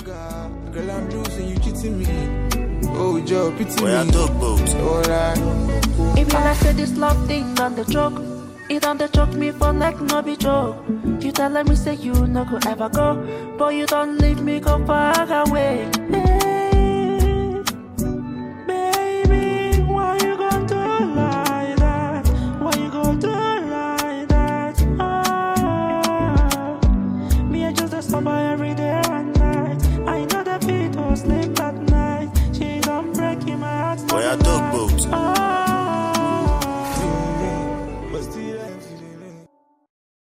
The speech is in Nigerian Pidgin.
God, girl, I'm losing, you cheating me. Oh, Joe, pity Where I me. talk boat. Alright. If you like say this love thing on the joke, it on the choke me for neck, no be joke. You telling me say you no go ever go, but you don't leave me go far away.